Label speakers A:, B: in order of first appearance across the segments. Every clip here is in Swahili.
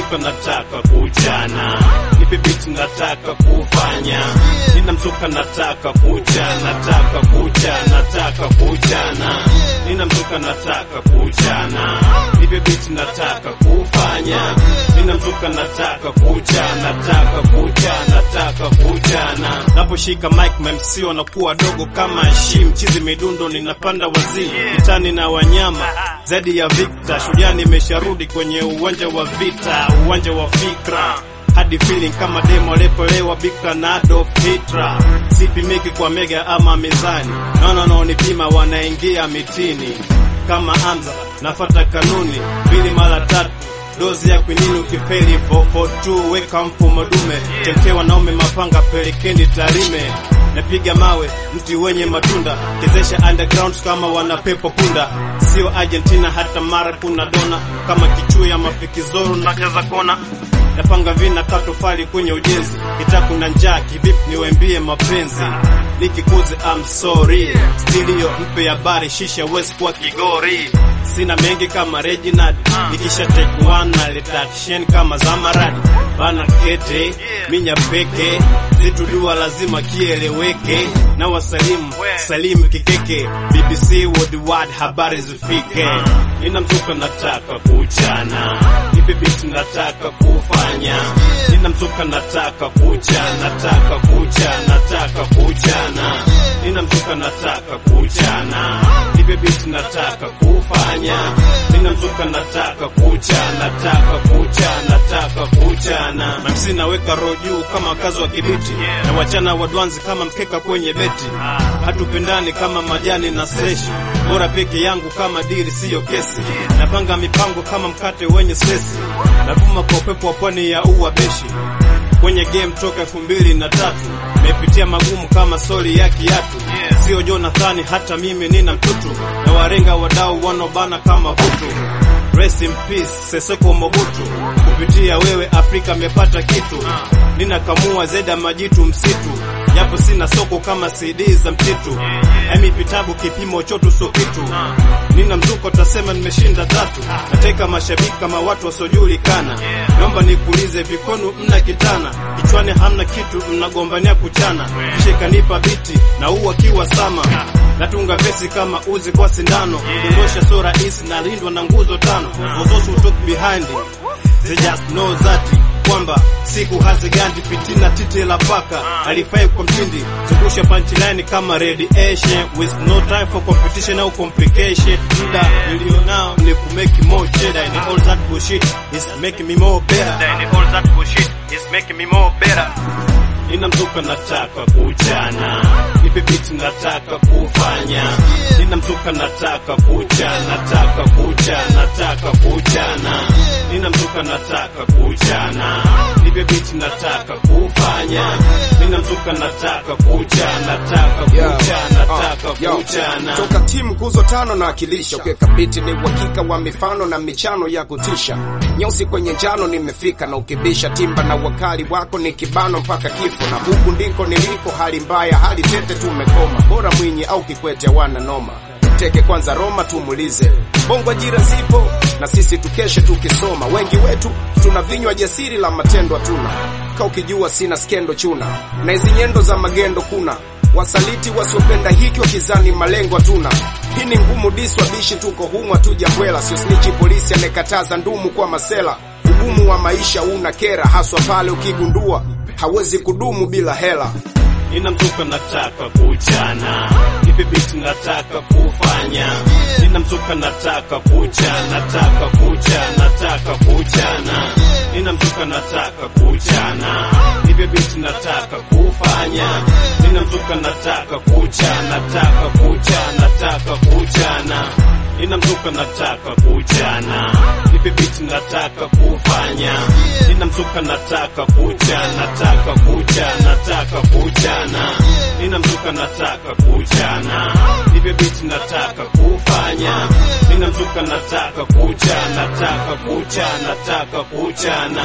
A: mzuka nataka kuchana, nipe beat nataka kufanya, nina mzuka nataka kucha, nataka kucha, nataka kuchana, nina mzuka nataka kuchana, nipe beat nataka kufanya, nina mzuka nataka kucha, nataka kucha, nataka kuchana. Naposhika mic MC wanakuwa dogo kama shim chizi midundo, ninapanda wazii kitani na wanyama zaidi ya Victor. Shujaa nimesharudi kwenye uwanja wa vita, uwanja wa fikra hadi feeling kama demo lepolewa bikra na Adolf Hitler. Sipimiki kwa mega ama mizani, naona naonipima wanaingia mitini kama Hamza, nafata kanuni mbili mara tatu dozi ya kwinini ukifeli 442 weka mfumo dume temke wanaume mapanga pelekeni Tarime napiga mawe mti wenye matunda chezesha underground kama wana pepo punda sio Argentina hata mara kuna dona kama kichuu ya mafikizoro na kaza kona napanga vina katofali kwenye ujenzi kitaku na njaa kivipi niwembie mapenzi nikikuze I'm sorry stilio mpe habari shisha west kwa kigori sina mengi kama Reginald nikisha take one na leta action kama Zamaradi bana kete minya peke zitu dua lazima kieleweke na wasalimu salimu kikeke BBC worldwide habari zifike nina mzuka nataka kuchana nipe beat nataka kufanya nina mzuka nataka kucha nataka kucha nataka kuchana nina mzuka nataka kuchana nipe beat nataka kufanya nina mzuka nataka kucha nataka kucha nataka kuchana mamsi naweka roho juu kama kazi wa kibiti na wachana wadwanzi kama mkeka kwenye beti hatupendani kama majani na seshi bora peke yangu kama dili siyo kesi napanga mipango kama mkate wenye sesi navuma kwa upepo wa pwani ya ua beshi kwenye game toka elfu mbili na tatu mepitia magumu kama soli ya kiatu sio Jonathani hata mimi nina mtutu na warenga wadau wanobana kama vutu Rest in peace Seseko Mobutu, kupitia wewe Afrika mepata kitu, ninakamua zeda majitu msitu, japo sina soko kama CD za mtitu, emi vitabu kipimo chotu so kitu, nina mzuko tasema nimeshinda tatu, nateka mashabiki kama watu wasiojulikana, naomba nikuulize vikonu mna kitana, kichwani hamna kitu, mnagombania kuchana, kisha kanipa biti na uwa kiwa sama natunga vesi kama uzi kwa sindano, dondosha so rahisi na lindwa na nguzo tano, mozosu talk behind they just know that kwamba siku hazigandi pitina titi la paka alifai kwa mtindi zungusha punchline kama radiation with no time for competition au complication muda nilionao ni kumake more cheddar and all that bullshit is making me more better and all that bullshit is making me more better nina mzuka nataka kuchana nipe beat nataka kufanya nina mzuka nataka kucha nataka kucha nataka kuchana nina mzuka nataka kuchana nipe beat nataka kufanya nina mzuka nataka kucha nataka kucha nataka
B: Yo,
A: kuchana
B: toka timu nguzo tano na akilisha ukiweka biti ni uhakika wa mifano na michano ya kutisha nyeusi kwenye njano nimefika na ukibisha timba na wakali wako ni kibano mpaka kifo na huku ndiko niliko hali mbaya hali tete tumekoma bora mwinyi au kikwete wana noma teke kwanza Roma tumulize bongo ajira zipo na sisi tukeshe tukisoma wengi wetu tuna vinywa jasiri la matendo hatuna ka ukijua sina skendo chuna na hizi nyendo za magendo kuna wasaliti wasiopenda hiki wakizani malengo hatuna hii ni ngumu diswa bishi tuko humu hatuja bwela sio snichi polisi anekataza ndumu kwa masela ugumu wa maisha una kera haswa pale ukigundua hawezi kudumu bila hela
A: nina mzuka nataka kuchana nipe beat nataka kufanya nina mzuka nataka kucha nataka kucha nataka kuchana nina mzuka nataka kuchana nipe beat nataka kufanya nina mzuka nataka kucha nataka kucha nataka kuchana nina mzuka nataka kuchana nipe beat nataka kufanya nina mzuka nataka kucha nataka kucha nataka kuchana nina mzuka nataka kuchana nipe beat nataka kufanya nina mzuka nataka kucha nataka kucha nataka kuchana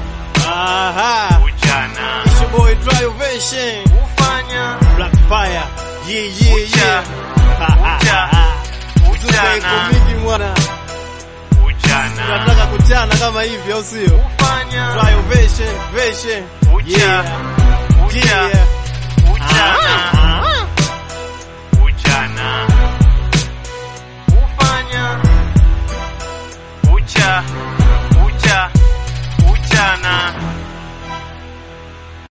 A: aha kuchana it's your boy Dry Ovation kufanya Black Fire yeah yeah yeah kucha kucha mingi mwana
C: Ujana.
A: nataka kuchana kama hivi au sio?
C: Ufanya
A: Try ovation, ovation.
C: Ucha.
A: Yeah.
C: Ucha.
A: Yeah.
C: Ujana.
A: Ah.
C: Ujana. Ufanya ucha ucha ujana